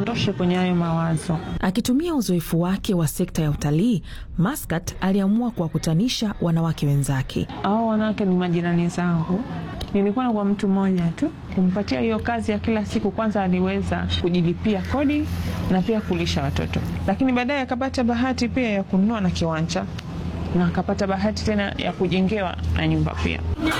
iniondoshe kwenye hayo mawazo. Akitumia uzoefu wake wa sekta ya utalii, Maskat aliamua kuwakutanisha wanawake wenzake. Hao wanawake ni majirani zangu. Nilikuwa kwa mtu mmoja tu kumpatia hiyo kazi ya kila siku. Kwanza aliweza kujilipia kodi na pia kulisha watoto, lakini baadaye akapata bahati pia ya kununua na kiwanja na akapata bahati tena ya kujengewa na nyumba pia.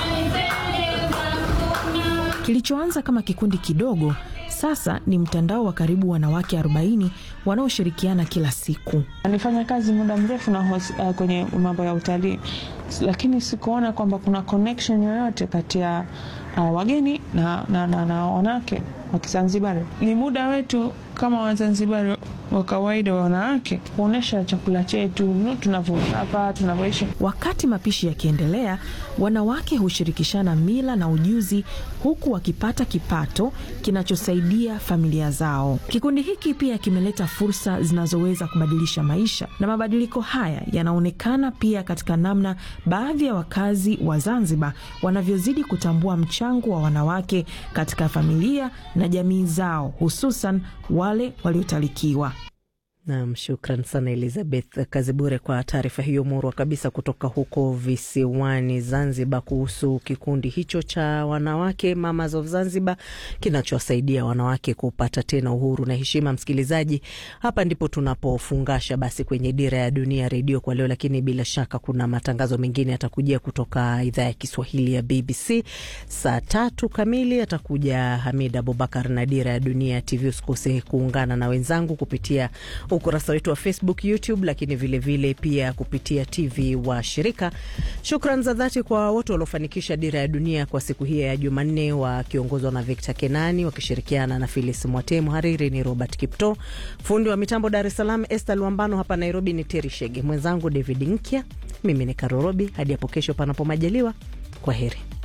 Kilichoanza kama kikundi kidogo sasa ni mtandao wa karibu wanawake 40 wanaoshirikiana kila siku. Nilifanya kazi muda mrefu na hos, uh, kwenye mambo ya utalii, lakini sikuona kwamba kuna connection yoyote kati ya uh, wageni na, na, na, na wanawake wa Kizanzibari. Ni muda wetu kama Wazanzibari wa kawaida wa wanawake kuonyesha chakula chetu tunavyoishi hapa, tunavyoishi. Wakati mapishi yakiendelea, wanawake hushirikishana mila na ujuzi, huku wakipata kipato kinachosaidia familia zao. Kikundi hiki pia kimeleta fursa zinazoweza kubadilisha maisha, na mabadiliko haya yanaonekana pia katika namna baadhi ya wakazi wa Zanzibar wanavyozidi kutambua mchango wa wanawake katika familia na jamii zao, hususan wale waliotalikiwa. Nam, shukran sana Elizabeth Kazibure kwa taarifa hiyo murwa kabisa kutoka huko visiwani Zanzibar kuhusu kikundi hicho cha wanawake Mamas of Zanzibar kinachowasaidia wanawake kupata tena uhuru na heshima. Msikilizaji, hapa ndipo tunapofungasha basi kwenye Dira ya Dunia Redio kwa leo, lakini bila shaka kuna matangazo mengine yatakujia kutoka idhaa ya Kiswahili ya BBC. Saa tatu kamili atakuja Hamid Abubakar na Dira ya Dunia TV. Usikose kuungana na wenzangu kupitia ukurasa wetu wa Facebook, YouTube, lakini vilevile vile pia kupitia TV wa shirika. Shukran za dhati kwa wote waliofanikisha Dira ya Dunia kwa siku hii ya Jumanne, wakiongozwa na Victor Kenani wakishirikiana na Filis Mwate. Mhariri ni Robert Kipto, fundi wa mitambo Dar es Salaam Esther Luambano, hapa Nairobi ni Teri Shege, mwenzangu David Nkya, mimi ni Karorobi. Hadi hapo kesho, panapo majaliwa, kwa heri.